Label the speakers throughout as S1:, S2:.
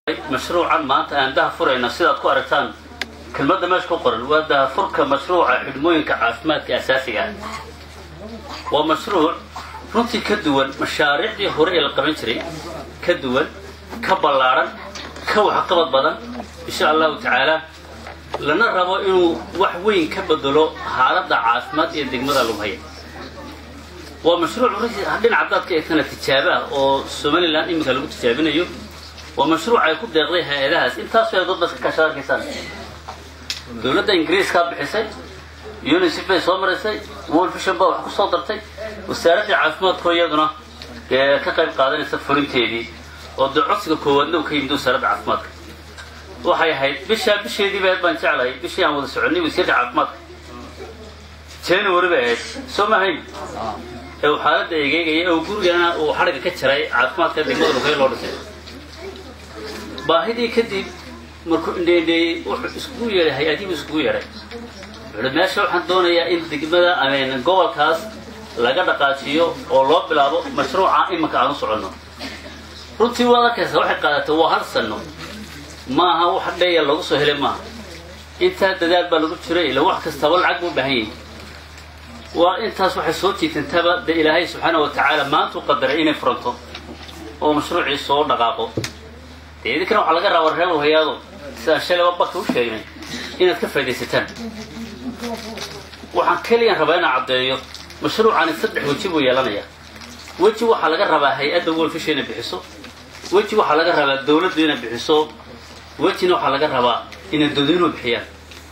S1: mashruucan maanta aan daha furayna sidaad ku aragtaan kelmadda meesha ku qoran waa dahafurka mashruuca xidhmooyinka caafimaadka asaasiga ah waa mashruuc runtii ka duwan mashaariicdii hore ee la qaban jiray ka duwan ka ballaadhan ka waxqabad badan insha allahu tacaala lana rabo inuu wax weyn ka bedelo xaaladda caafimaad ee degmada lughaya waa mashruuc dhinaca haddaad ka eegtana tijaabo ah oo somalilan iminka lagu tijaabinayo waa mashruuc ay ku deeqday hay-adahaas intaasoo dad dadka kashaad arkaysaan dowladda ingiriiskaa bixisay unicef bay soo marisay world vision baa wax ku soo dartay wasaaraddii caafimaadkoo iyaduna ee ka qayb qaadanaysa fulinteedii oo dee codsiga koowaadna uu ka yimid wasaaradda caafimaadka waxay ahayd bishaa bisheedii ba ahayd baan jeclahay bishii aan wada soconay wasiirka caafimaadka january bay ahayd soo mahayn ee uu xaaladda egeegaya ee uu gurigana uu xadhigga ka jaray caafimaadka degmada lugay loo dhisay baahidii kadib markuu indheendheeyey wuxuu iskugu yeedhay hay-adihiibu iskugu yeedhay wuxuuhi meesha waxaan doonayaa in degmada ameen gobolkaas laga dhaqaajiyo oo loo bilaabo mashruuca iminka aan u soconno runtii waad arkaysaa waxay qaadatay waa hal sanno maaha wax dheeya lagu soo helay maaha intaa dadaal baa lagu jiray ila wax kastaba lacag buu u baahan yahay waa intaas waxay soo jiitantaba dee ilaahay subxaana wa tacaala maantuu qadaray inay furanto oo mashruucii soo dhaqaaqo dee idinkana waxaa laga rabaa reer hayaado sidaan shalayba barka u sheegnay inaad ka faa'idaysataan waxaan keliyan rabaa inaan caddeeyo mashruucani saddex weji buu yeelanayaa weji waxaa laga rabaa hay-adda wolfisha inay bixiso weji waxaa laga rabaa dawladdu inay bixiso wejina waxaa laga rabaa inay dadweynuhu bixiyaan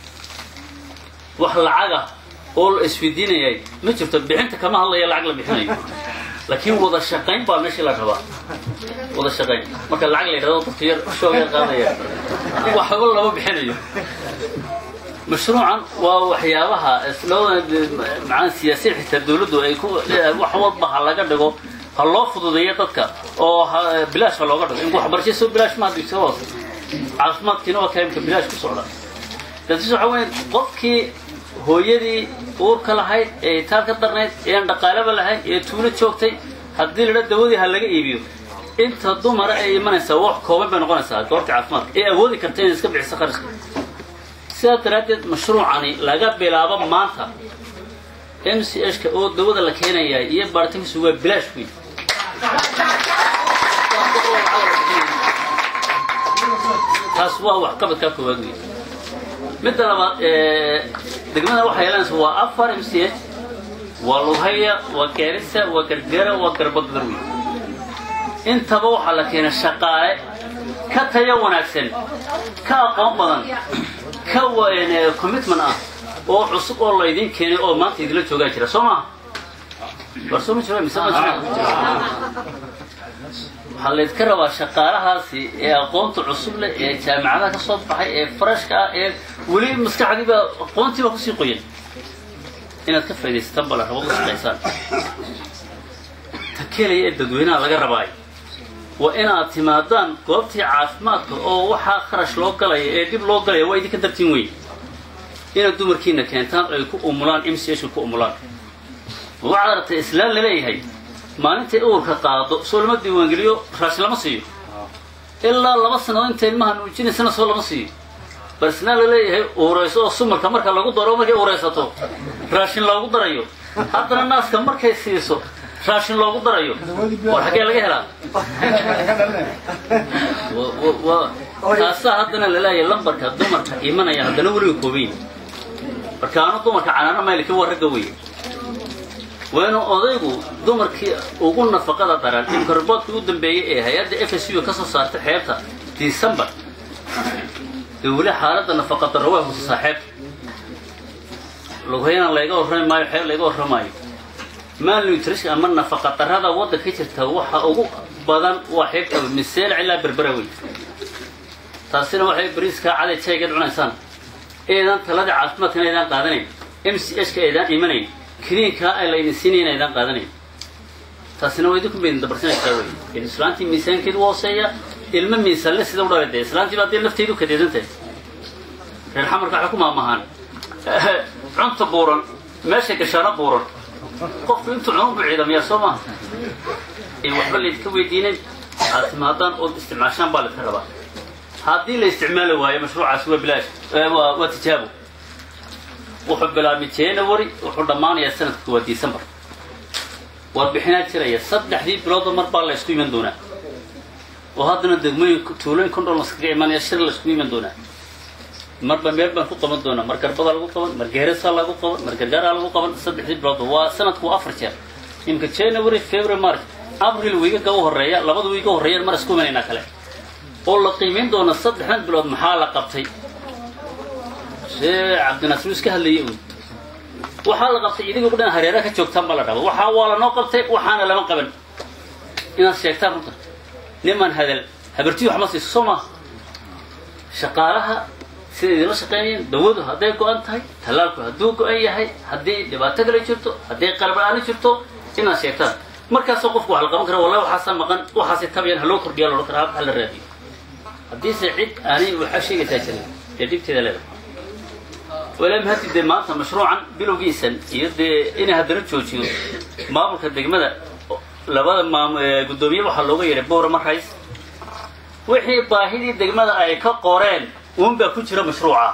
S1: wax lacaga oo la isweydiinayay ma jirto bixinta kama hadlaya lacag la bixinayo laakiin wada shaqayn baa meeshii la rabaa wada shaqayn marka lacag la yidhahdo dadka yar shooga qaadaya waxba lama bixinayo mashruucan waa waxyaabaha macaan siyaasiyiin xitaa dawladdu ay ku wax walba ha laga dhigo ha loo fududeeyo dadka oo bilaash ha looga dhigo in waxbarasho soo bilaash ma hadii soo hoos caafimaadkiina waa kaimka bilaash ku socda laakiin waxa weeye qofkii hooyadii uurka lahayd ee itaal ka darnayd eean dhaqaalaba lahayn ee tuulo joogtay haddii ladha dawadii ha laga iibiyo inta dumara ay imanaysaa wax kooban bay noqonaysaa goobta caafimaadka ee awoodi karta inay iska bixiso qarashka sidaas daraaddeed mashruucani laga bilaabo maanta m c h ka oo dawada la keenaya iyo baaritaankiisu waa bilaash weyn taas waa waxqabadkaa koowaad weyn midda labaad degmada waxay yeelanaysa waa afar m c h waa lughaya waa gaarisa waa gargara waa garbadadar weyn intaba waxaa la keenay shaqaale ka tayo wanaagsan ka aqoon badan ka commitment ah oo cusub oo laydin keenay oo maanta idinla joogaa jira soo maha war soo ma jiro mise ma jira waxaa laydka rabaa shaqaalahaasi ee aqoonta cusub leh ee jaamacadaha ka soo baxay ee farashka ah ee weli maskaxdiiba aqoontiiba kusii qoyan inaad ka faa'idaysataan bala rabo ka shaqaysaan ta kelaya ee dadweynaha laga rabaayo waa inaad timaadaan goobtii caafimaadka oo waxaa kharash loo galaya ee dhib loo galaya waa idinka dartiin weyn inaad dumarkiina keentaan ay ku umulaan m c h ku umulaan waxaad aragtay islaan laleeyahay maalintay uurka qaado soo lama diiwaangeliyo raashin lama siiyo ilaa laba sannadood inta ilmaha nuujinaysana soo lama siiyo bal islaan laleeyahay uurayso oo sumarka marka lagu daro markay uuraysato raashin loogu darayo haddana naaska markay siiso raashin loogu darayo war xaggee laga helaa taasaa haddana laleeyahay lambarka dumarka imanaya haddana weliga koobayn marka anu dumarka canaano maylki waa ragga wey waa inuu odaygu dumarkii ugu nafaqada daran imka riboodkii u dambeeyey ee hay-adda f s u ka soo saartay xeebta december dee weli xaaladda nafaqa darro waa husasaa xeebta lughayana layga warrami maayo xeeb layga warramaayo malnutrition ama nafaqa darrada waddanka jirta waxa ugu badan waa xeebta miseel ilaa berbera wey taasina waxay bariiskaa caday jaygeed cunaysaan eedaan taladii caafimaadkana aydaan qaadanayn m c h ka aydaan imanayn kiniinkaa ay laydin siinayn aydaan qaadanayn taasina waa idinku baydin dabarsanaysaa wey in islaantii miisaankeedu hooseeya ilmo miisaanle sida u dhalay dee islaantii baa dee lafteydu kadeedantahay reer xamarka waxay ku maamahaan cunta buuran meesha gashaano buuran qofku intuu cunu bu ciidamiyaa soo maaha ee waxba laydinka weydiinayn aad timaadaan ood isticmaashaan baa laydka rabaa haddii la isticmaali waayo mashruucaasi waa bilaash waa waa tijaabo wuxuu bilaabmay january wuxuu dhammaanayaa sanadka waa december warbixinaa jiraya saddexdii biloodba mar baa la ysku iman doonaa oo haddana degmooyin tuulooyin kondhol laskaga imanaya shir la isku iman doonaa marba meel baan ku qaban doonaa mar garbada lagu qaban mar geerasa lagu qaban mar gargaaraa lagu qaban saddexdii biloodba waa sanadku waa afar jeer imika january february march abril wiigaga u horeeya labada wiiga horreeyaan mar isku imanaynaa kale oo la qiimayn doona saddexdan bilood maxaa la qabtay shee cabdinaasir iska hadlayay un waxaa la qabtay idiga dhan hareeraha ka joogtaan baa la dhaba waxaa waa lanoo qabtay waxaana lama qaban inaad sheegtaan runta niman hadal habartii wax ma siiso soo maaha shaqaalaha sida idinla shaqeynayeen dawadu hadday go-an tahay tallaalku hadduu go-an yahay haddii dhibaato kale jirto haddii qalab la-aani jirto inaad sheegtaan markaasoo qofku wax la qaban kara wallahi waxaasa maqan waxaasi tabayan haloo kordhiya loodhan karaa ha la raadiyo haddiise cid aanay waxaa sheegaysaa jirin dee dhibteeda leedahay walaa mahadti dee maanta mashruucan bilowgiisan iyo dee inay haddana joojiyo maamulka degmada labada maam guddoomiye waxaa looga yeedhay bowrama rays wixii baahidii degmada ay ka qoreen uunbaa ku jira mashruuca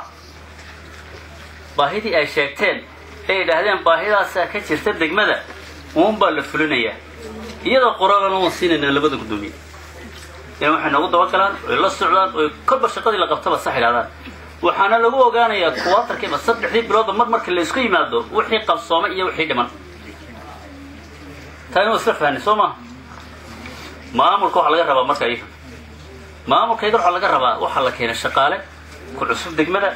S1: baahidii ay sheegteen ay idhaahdeen baahidaasaa ka jirta degmada uunbaa la fulinayaa iyadoo qoraalana waan siinaynaa labada guddoomiye in waxay noogu dabagalaan oy la socdaan oy kolba shaqadii la qabtaba sax idhahdaan waxaana lagu ogaanayaa kuwaatarkiiba saddexdii biloodba mar markii la isku yimaado wixii qabsoomay iyo wixii dhiman taani waa isla fahnay soo maha maamulka waxaa laga rabaa marka iyaga maamulka iyaga waxaa laga rabaa waxaa la keenay shaqaale ku cusub degmada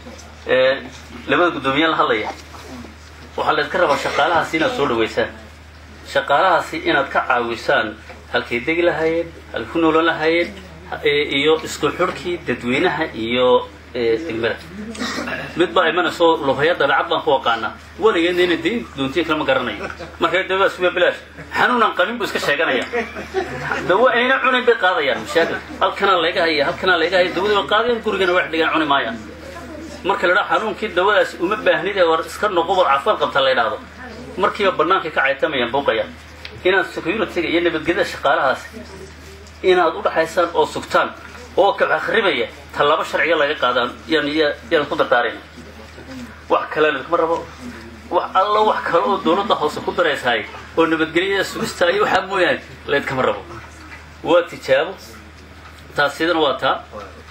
S1: labada guddoomiye la hadlaya waxaa laydka rabaa shaqaalahaasi inaad soo dhaweysaan shaqaalahaasi inaad ka caawisaan halkay degi lahaayeen halkay ku noolan lahaayeen iyo isku xurhkii dadweynaha iyo degmada mid baa imanayso lubhaya dabeecad baan ku aqaanaa weligeedna ina diin doontiin kalama garanayo marka dawa suga bilaash xanuunan qabin buu iska sheeganaya dawa ayna cunayn bay qaadayaan mashaakil halkanaa layga haya halkanaa layga haya dawadii bay qaadayaan gurigana wax dhigan cuni maayaan marka la dhaha xanuunkii dawadaasi uma baahnide war iska noqo war caafimaad qabta la yidhaahdo markiiba bannaankay ka caytamayaan buuqayaan inaad security-ga iyo nabadgelyada shaqaalahaas inaad u dhaxaysaan oo sugtaan oo ka akhribaya tallaabo sharciga laga qaadaan yaan yaan ku dardaarayna wax kale lakama rabo wax allo wax kale oo dawladda hoose ku daraysahay oo nabadgelyada sugista iyo waxaa mooyaane laydkama rabo waa tijaabo taasidana waa taa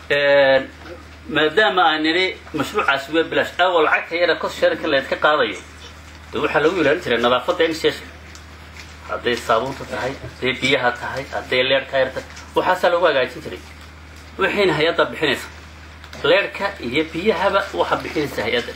S1: maadaama aan nidhi mashruucaasi waa bilaash awal lacagta yara kos sharika laydka qaadayo de waxaa lagu ilaalin jiray nadaafadda inshesha hadday saabuunta tahay hadday biyaha tahay hadday leerhka yar tahay waxaasaa lagu hagaajin jiray wixiina hay-adda bixinaysa leerhka iyo biyahaba waxaa bixinaysa hay-adda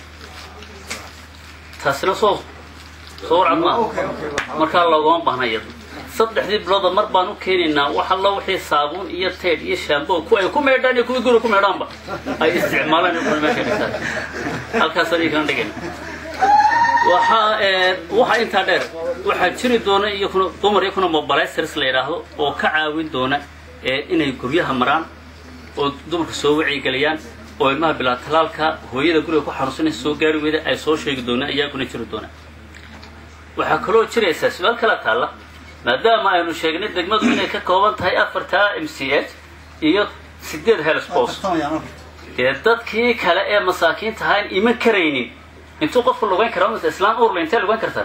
S1: taasina soo soo warcad maaha markaa loogama baahna iyada saddexdii bilooda mar baan u keenaynaa wax allo wixii saabuun iyo teedh iyo shaambo ku ay ku meedhaan iyo kuwii guri ku meedhaanba ay isticmaalaan iyo kuna meesha dhigtaan halkaasaan iyankana dhigayna waxaa waxaa intaa dheer waxaa jiri doona iyakuna dumar iyakuna mobilizers la yidhaahdo oo ka caawin doona inay guryaha maraan oo dumarka soo wacyigeliyaan oo ilmaha bilaa talaalka hooyada guriga ku xanuunsanaysa soo gaari weyda ay soo sheegi doonaan iyaaguna jiri doonaan waxaa kaloo jiraysaa su-aal kala taalla maadaama aynu sheegnay degmadu inay ka kooban tahay afartaa m c h iyo sideed helspos dee dadkii kale ee masaakiinta ahaan iman karaynin intuu qofku lugayn karaa mise islaan urla intee lugayn kartaa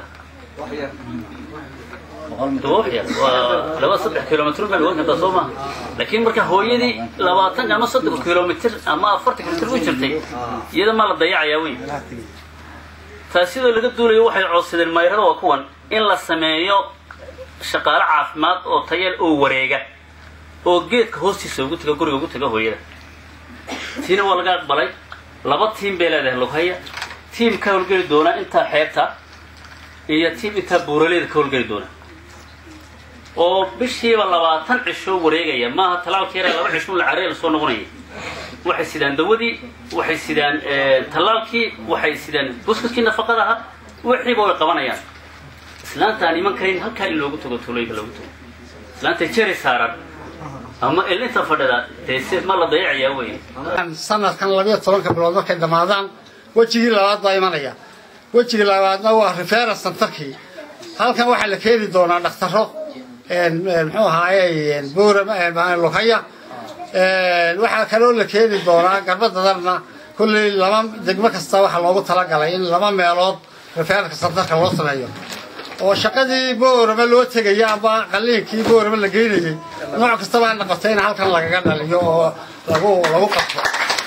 S1: waxyar waa laba saddex kilomitr baa lugan kartaa soo maaha laakiin marka hooyadii labaatan ama soddon kilomitr ama afartan kilomitr u jirtay iyada maa la dayacayaa weyn taas sidoo laga duulayo waxay codsadeen mayrada waa kuwan in la sameeyo shaqaale caafimaad oo tayal oo wareega oo geedka hoostiisa ugu taga guriga ugu taga hooyada tiina waa laga aqbalay laba tiim bay leedahay lughaya tiim ka howlgeli doona intaa xeebta iyo tiim intaa buuraleeda ka howlgeli doona oo bishiiba labaatan cisho wareegaya maaha talaalka yara laba cisho la careel soo noqonaya waxay sidaan dawadii waxay sidaan tallaalkii waxay sidaan buskudkii nafaqada ahaa wixiiba way qabanayaan islaanta aan iman karin halkaa in loogu tago tuulooyinka loogu tago islaanta jeri saaran ama elinta fadhida dee si ma la dayacayaa wey
S2: sanadkan labiyo tobanka bilood markay dhammaadaan wejigii labaad baa imanaya wejigii labaadna waa rifeera santarkii halkan waxaa la keeni doonaa dhakhtaro muxuu ahaaye buura lughaya waxaa kaloo la keeni doonaa garbadadarna kulley laba degmo kasta waxaa loogu talagalay in laba meelood rafeerka santarka loo sameeyo oo shaqadii boorama loo tegaya ama qaliinkii boorama la geynayey nooc kastaba ha noqotay in halkan lagaga dhaliyo oo lagu lagu qabto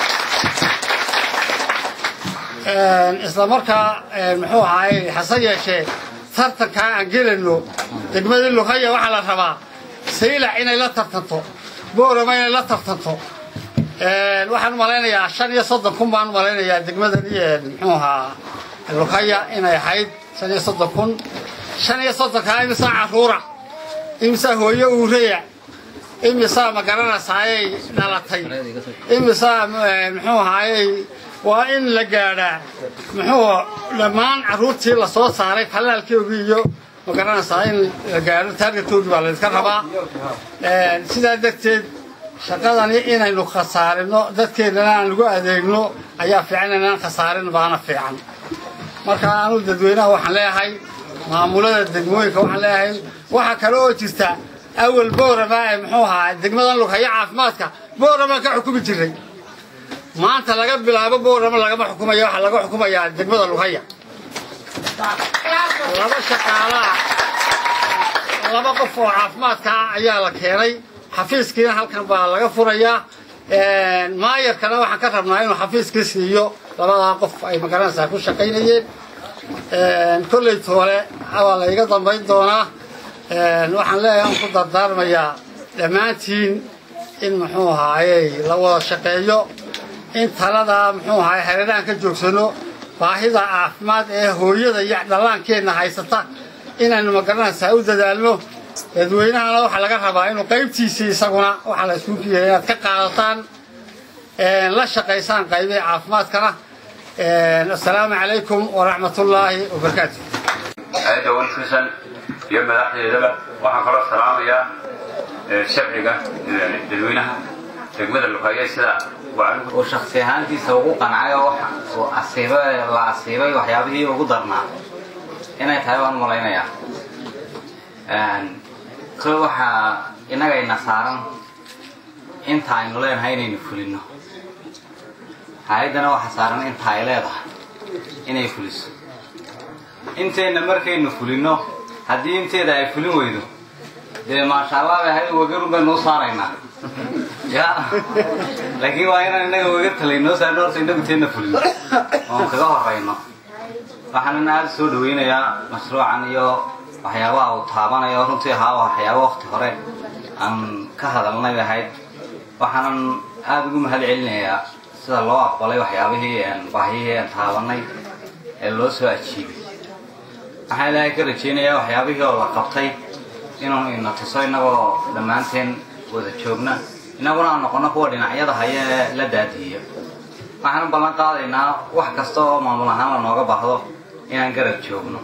S2: isla markaa muxuu ahaay hase yeeshee tartankaa aan gelayno degmadii luqaya waxaa la rabaa saylac inay la tartanto boorama inay la tartanto waxaan malaynayaa shan iyo soddon kun baan malaynayaa degmadani muxuu ahaa luqaya inay ahayd shan iyo soddon kun shan iyo soddonkaa imisaa caruura imisaa hooyo uureya imisaa ma garanaysayay dhalatay imisaa muxuu ahaayey waa in la gaadhaa muxuu dhammaan carruurtii lasoo saaray falaalkeogii iyo ma garanaysaa in la gaadho taargetkoogii baa layska rabaa sidaa darteed shaqadani inaynu khasaarino dadkeennana aan lagu adeegno ayaa fiican inaan khasaarin baana fiican marka anu dadweynaha waxaan leeyahay maamulada degmooyinka waxaan leeyahay waxaa kale oo jirta awal boorama ee muxuu ahaa degmadan lughayo caafimaadka boorama ka xukumi jiray maanta laga bilaabo boorama lagama xukumaya waxaa laga xukumayaa degmada lughaya laba shaqaalaa laba qof oo caafimaadka ayaa la keenay xafiiskiina halkan baa laga furayaa maayarkana waxaan ka rabnaa inuu xafiiskii siiyo labadaa qof ay magaranaysaa ku shaqaynayeen kolley toole waa la iga dambayn doonaa waxaan leeyahay aan ku dardaarmayaa dhammaantiin in muxuu ahaayey la wada shaqeeyo in taladaa muxuu ahaay hareerahan ka joogsano baahida caafimaad ee hooyada iyo dhallaankeenna haysata inaynu magaranaysaa u dadaalno dadweynahana waxaa laga rabaa inuu qaybtiisii isaguna waxaa la isku kiyay inaad ka qaadataan la shaqaysaan qaybihi caafimaadkana assalaamu calaykum waraxmatullaahi wabarakaatu
S3: hay-adda wilkisan iyo madaxdeedaba waxaan kaloo salaamayaa sharciga dadweynaha degmada luqeeye sida
S4: uu shaksi ahaantiisa ugu qancay oo uu asiibay la asiibay waxyaabihii ugu darnaa inay tahay waan malaynayaa kol waxaa innagayna saaran inta aynu leenahay inaynu fulino hay-addana waxaa saaran inta ay leedahay inay fuliso inteenna markaynu fulino haddii inteeda ay fulin weydo dee maasha allah bay ahayd wagarun baynu u saaraynaa ya laakiin waa inaan innaga waga talaynoo saarno horta innagu teedna fulino oon kaga horayno waxaanan aada soo dhawaynayaa mashruucan iyo waxyaabaha uu taabanayo runtii ahaa waxyaaba wakti hore aan ka hadalnay bay ahayd waxaanan aada ugu mahad celinayaa sida loo aqbalay waxyaabihii baahiyihii aan taabanay ee loo soo ajiibay waxaan ilaahay ka rajaynayaa waxyaabihii oo la qabtay inuu ina tuso innagoo dhammaanteen wada joogna innaguna aan noqono kuwa dhinacyada haya ee la daadihiyo waxaan ballan qaadaynaa wax kasta oo maamul ahaan la nooga baahdo inaan garab joogno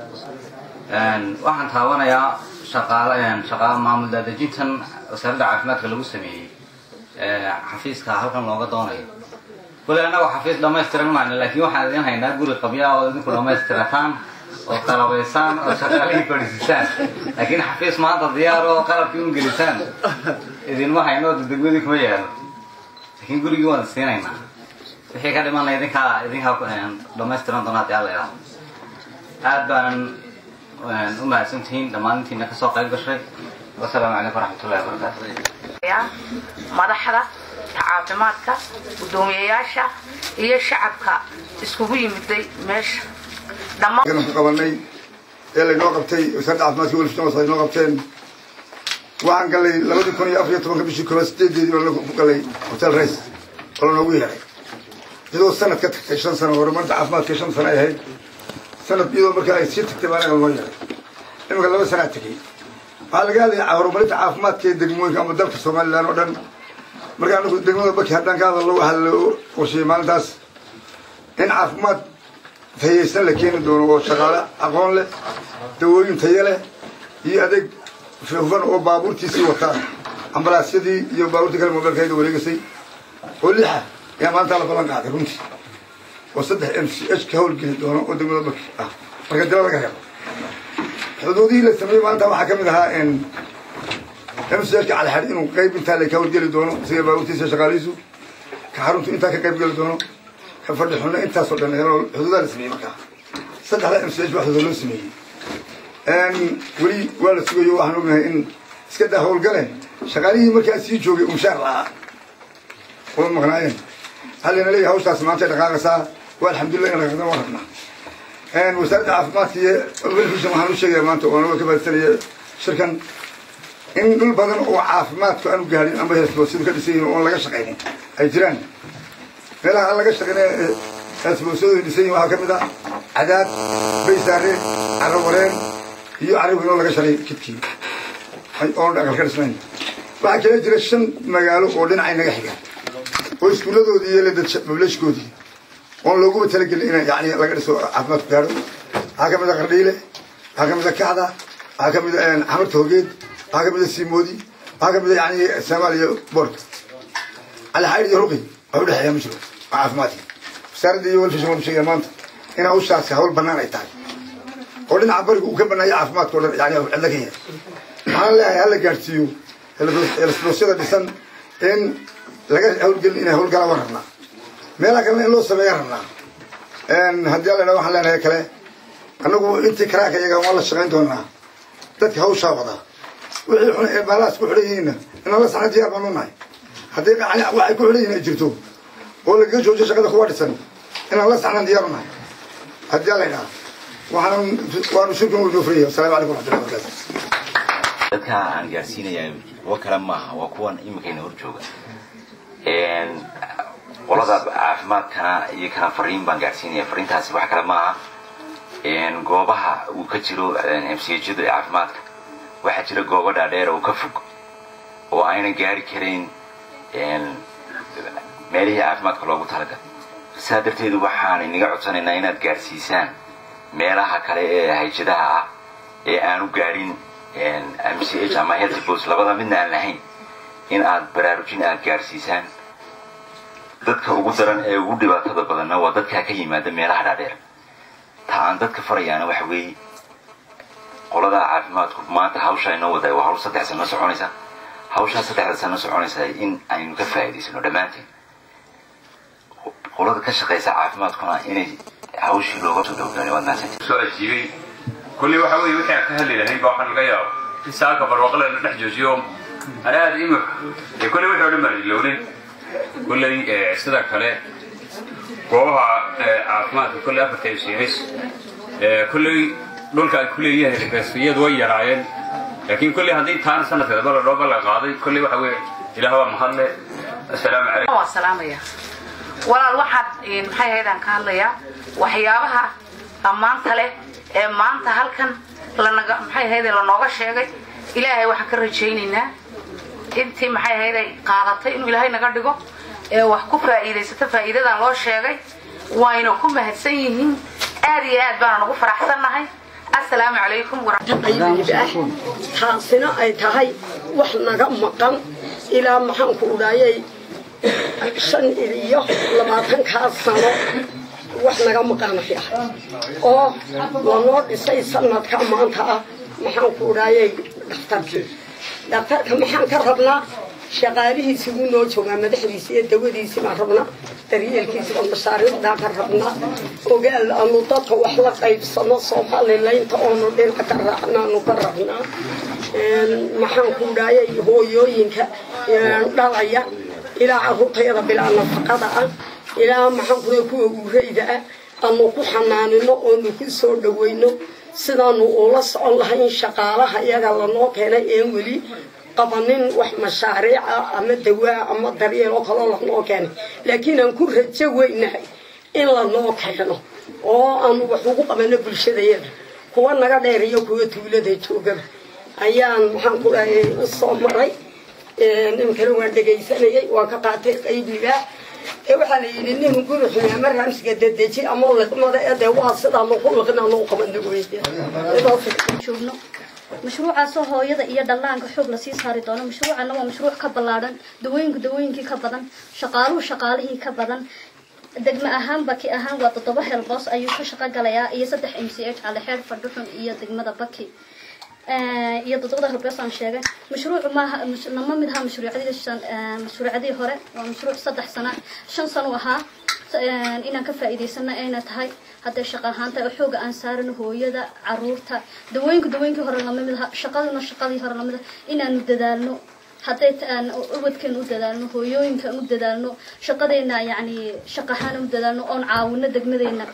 S4: waxaan taabanayaa shaqaale shaqa maamul daadejintan wasaaradda caafimaadka lagu sameeyey xafiiska halkan looga doonayo kule annagu xafiis dhamaystiran mayno laakiin waxaan idin haynaa guri qabya oo idinku dhammaystirataan oo qalabaysaan oo shaqaalihii fadhiisisaan laakiin xafiis maanta diyaar oo qalabkii un gelisaan idinma hayno oo degmadii kuma yaalo laakiin gurigii waan siinaynaa wixii ka dhimana idinkaa idinkaa dhamaystiran doona haddii alla ilaaho aad baanan u mahadsantihiin dhammaantiina kasoo qayb gashay wasalaamu calaykum waraxmatullahi wabarakaatu
S5: madaxda caafimaadka guddoomiyayaasha iyo shacabka iskugu yimiday meesha
S6: ku qabanay ee laynoo qabtay wasaaradda caafimaadka welfsons ay noo qabteen waxaan gallay labadii kun iyo afar iyo tobanka bishii koobaad sideedeedii baan ku gallay hotel race oo lanoogu yeeray iyadoo sanad ka tagtay shan sano horumarinta caafimaadka shan sano ay ahayd sanad iyadoo markaa ay sii tagtay baa anaga loo yeeray iminka laba sanaa tegey waxaa laga hadlayaa horumarinta caafimaadka ee degmooyinka ama dalka somalilan oo dhan marka anagu degmada baki haddaan ka hadalno waxaa loo qorsheeyey maalintaas in caafimaad tayaysan la keeni doono oo shaqaale aqoon leh dawooyin tayo leh iyo adeeg hufan oo baabuurtiisii wataa ambalaasyadii iyo baabuurtii kale mobilkayda wareegasay oo lixa ayaa maalintaa la ballan qaaday runtii oo saddex m c h ka howlgeli doono oo degmada baki ah marka dila laga reebo xuduudihii la sameeyey maanta waxaa ka mid ahaa mcka calixadh inuu qayb intaa le ka howlgeli doono isaga baabuurtiisa shaqaalihiisu ka xaruntu intaa ka qayb geli doono ka fadhi xunno intaasoo dhan xuduudaa la sameeyey markaa saddexda mch waxdooda loo sameeyey weli waa la sugayo waxaan ognahay in iska daa howlgale shaqaalihii markaa sii joogay umshaar la'aa oo maqnaayeen hallina leeyahay hawshaas maanta dhaqaaqaysaa waa alxamdulillah in dhaqaaqdan waa rabnaa wasaaradda caafimaadka iyo welfishan waxaan u sheegaya maanta oo anaga ka baadsanaya shirkan in dhul badan oo caafimaadku aanu gaadhin amba heesboosidu ka dhisan yihin oon laga shaqaynin ay jiraan meelaha aan laga shaqaynin heesboosadu dhisan yihin waxaa ka mid ah cadaad baysaare carro wareen iyo carriwin oo laga shalay jidkii oon aqal ka dhisnayn waxaa kala jira shan magaalo oo dhinacay naga xigaan oo iskuulladoodii iyo ledad mablashkoodii oon looguba talagelin in yani laga dhiso caafimaadku gaadho waxaa ka mid a qardhiile waxaa ka mid a kacda waxaa ka mid a xamarta hogeed waxaa ka mid a siimoodi waxaa ka mid a yani soomaaliya boorka alixayd iyo ruqi wax u dhexeeya ma jiro waa caafimaadka wasaaradda iyo welfishan waan sheegaya maanta in hawshaasi hawl bannaan ay tahay oo dhinaca bariga uu ka bannaaya caafimaadka o dhan yani cidla ka yahay waxaan leeyahay hala gaadhsiiyo helosboosyada dhisan in laga hawlgelin inay hawlgalaan waan rabnaa meelaha kalena in loo sameeya rabnaa haddii alla dhaa waxaan leenahay kale annagu intii karaaka iyaga waan la shaqayn doonaa dadka hawshaa wadaa wixii xun ee baalahaas ku xidhan yihiinna inaan la saxna diyaar baan u nahay haddii waxay ku xidhan yihiin ay jirto oo lagaga joojiyo shaqada kuwa dhisan inaan la saxnaan diyaar u nahay haddii alla dhaa waxaan waanu shirkan u noofraya wasalaamu calaykum waxmatullahi wabarakatu
S7: dadka aan gaarsiinaya kuwa kale maaha waa kuwan iminkayna hor jooga qolada caafimaadkana iyo kana fariin baan gaarsiinaya fariintaasi wax kale maaha goobaha uu ka jiro mchada ee caafimaadka waxaa jira goobo dhaadheer oo ka fog oo aynan gaari karayn meelihii caafimaadka loogu talagalay saa darteedu waxaan inaga codsanaynaa inaad gaarsiisaan meelaha kale ee hayjadaha ah ee aanu gaadhin mch ama healthbos labada midna aan lahayn in aad baraarujin aad gaarsiisaan dadka ugu daran ee ugu dhibaatada badanna waa dadkaa ka yimaada meelaha dhaadheer ta aan dadka farayaana waxa weeye qolada caafimaadku maanta hawsha inoo wada waa hawl saddex sano soconaysa hawshaa saddexda sano soconaysa in aynu ka faa'iidaysano dhammaanteen qolada ka shaqaysa caafimaadkuna inay hawshii looga soo dhowgaani waad mahadsantii
S3: soo ajiibay kulli waxa weeye wixii aan ka hadli lahayn ba waxaa laga yaabo in saaka barwaqle la dhex joojiyo ana aada imika ee kulli wixii o dhan baan ilownin kulley sida kale goobaha caafimaadka kulley afarta mcs kulley dhulka ay kuleeyahay rifeesiyadu way yaraayeen laakiin kulley haddii taana sanadkeedaba la dhooba la qaaday kulley waxa weeye ilaah waa mahadle assalaamu calaykum
S5: waa salaamaya walaal waxaad maxay ahaydaan ka hadlayaa waxyaabaha ammaanta leh ee maanta halkan lanaga maxay ahayde lanooga sheegay ilaahay waxaan ka rajaynaynaa intii maxay ahayday qaadatay inuu ilaahay naga dhigo ee wax ku faa'iidaysato faa'iidadan loo sheegay wayna ku mahadsan yihiin aad iyo aad baana nagu faraxsannahay assalaamu calaykum
S8: taasina ay tahay wax naga maqan ilaa maxaanku udhaayay shan iyo labaatankaa sano wax naga maqanaya oo lanoo dhisay sanadka maanta ah maxaanku udhaayay dhakhtarkii dhakhtarka maxaan ka rabnaa shaqaalihiisi wuu noo joogaa madaxdiisi iyo dawadiisi baan rabnaa daryeelkiisiba mashaariicdaa ka rabnaa ogaal aanu dadka wax la qaybsano soomalilaynta oonu dhinac ka raacnaanu ka rabnaa maxaan ku dhaayay hooyooyinka dhalaya ilaa caruurtayada bilaa nafaqada ah ilaa maxaan ku kuwa uurayda ah aanu ku xanaanino oonu ku soo dhawayno sidaanu ula socon lahayn shaqaalaha iyaga lanoo keenay een weli qabanin wax mashaariica ama dawaa ama daryeel oo kaloo lanoo keenay laakiin aan ku rajo weynahay in lanoo keeno oo aanu wax ugu qabano bulshadayada kuwa naga dheer iyo kuwa tuulada joogaba ayaan maxaan ku dhahay u soo maray ninkana waan dhegaysanayay waan ka qaatay qaybigaa ee waxaa la yidhi nin guri xumi ama raamsiga dedeji ama liqmada ee dee waa sidaanu ku liqnaanu u qabano
S9: joogno mashruucaasoo hooyada iyo dhallaanka xoog lasii saari doono mashruucana waa mashruuc ka ballaadhan dawooyinku dawooyinkii ka badan shaqaaluhu shaqaalihii ka badan degme ahaan baki ahaan waa toddoba helboos ayuu ka shaqo galayaa iyo saddex m c h calexeer fadhuxun iyo degmada baki iyo toddobada halbees aan sheegay mashruucu maaha nama mid ahaa mashruucyadii shan mashruucyadii hore waa mashruuc saddex sana shan sano ahaa inaan ka faa'iidaysana ayna tahay hadday shaqa ahaan tahay oo xooga aan saarano hooyada caruurta dawooyinka dawooyinkii hore lama mid aha shaqaduna shaqadii hore lamid ah inaanu dadaalno hadday aan ubadkeena u dadaalno hooyooyinkaan u dadaalno shaqadeena yacni shaqahaan u dadaalno oon caawino degmadeena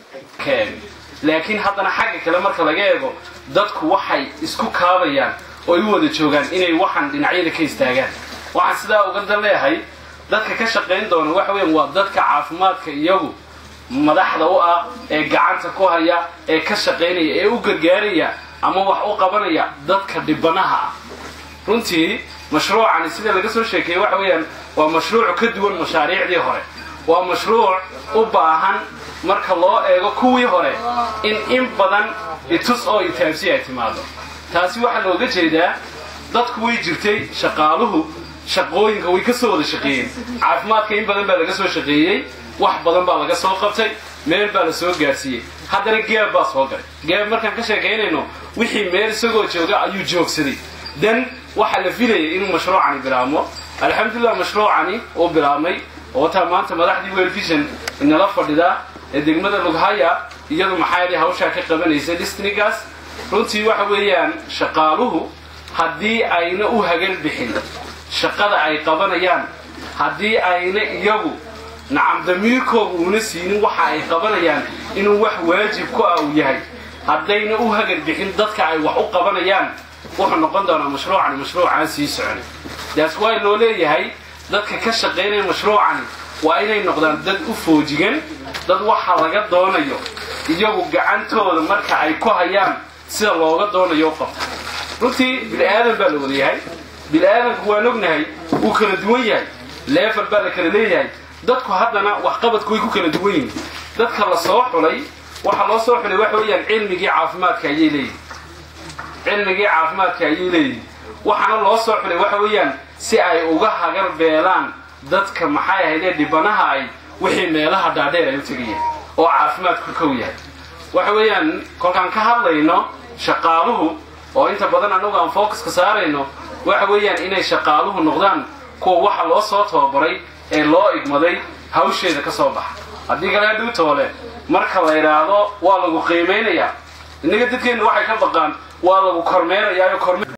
S10: laakiin haddana xagga kale marka laga eego dadku waxay isku kaabayaan oo ay u wada joogaan inay waxaan dhinacyada ka istaagaan waxaan sidaa uga dan leeyahay dadka ka shaqayn doona waxa weeyaan waa dadka caafimaadka iyagu madaxda u ah ee gacanta ku haya ee ka shaqaynaya ee u gargaaraya ama wax u qabanaya dadka dhibanaha ah runtii mashruucani sida laga soo sheekeeyey waxa weeyaan waa mashruuc ka duwan mashaariicdii hore waa mashruuc u baahan marka loo eego kuwii hore in in badan itus oo itaabsi ay timaado taasi waxaa looga jeedaa dadku way jirtay shaqaaluhu shaqooyinka way ka soo wada shaqeeyeen caafimaadka in badan baa laga soo shaqeeyey wax badan baa laga soo qabtay meel baa la soo gaarsiiyey haddana geeb baa soo galay geeb markaan ka sheekaynayno wixii meel isagoo jooga ayuu joogsaday dan waxaa la filayay inuu mashruucani bilaabmo alxamdulilah mashruucani uu bilaabmay oo taa maanta madaxdii welvision inala fadhidaa ee degmada lughaya iyadu maxaa yidhi hawshaa ka qabanaysa districtgaas runtii waxa weeyaan shaqaaluhu haddii ayna u hagal bixin shaqada ay qabanayaan haddii ayna iyagu nacam damiirkooga uuna siinin waxa ay qabanayaan inuu wax waajib ku ah uu yahay haddayna u hagal bixin dadka ay wax u qabanayaan wuxuu noqon doonaa mashruucani mashruucaan sii soconay daas waa loo leeyahay dadka ka shaqaynaya mashruucani waa inay noqdaan dad u foojigan dad waxa laga doonayo iyagu gacantooda marka ay ku hayaan sida looga doonayo u qabta runtii bini-aadan baa la wada yahay bini-aadanku waan ognahay wuu kala duwan yahay leefal baa la kala leeyahay dadku haddana waxqabadku way ku kala duwan yihin dadka la soo xulay waxa loo soo xulay waxa weeyaan cilmigii caafimaadka ayay leeyihin cilmigii caafimaadka ayay leeyihin waxaana loo soo xulay waxa weeyaan si ay uga hagar beelaan dadka maxay ahaydee dhibanaha ay wixii meelaha dhaadheer ay u tegayeen oo caafimaadku kow yahay waxa weeyaan kolkaan ka hadlayno shaqaaluhu oo inta badan annagu aan focuska saarayno waxa weeyaan inay shaqaaluhu noqdaan kuwa waxa loo soo tababaray ee loo igmaday hawsheeda ka soo baxa haddii kale hadhow toole marka la idhaahdo waa lagu qiimaynayaa innaga dadkeenna waxay ka baqaan waa lagu kormeynayaa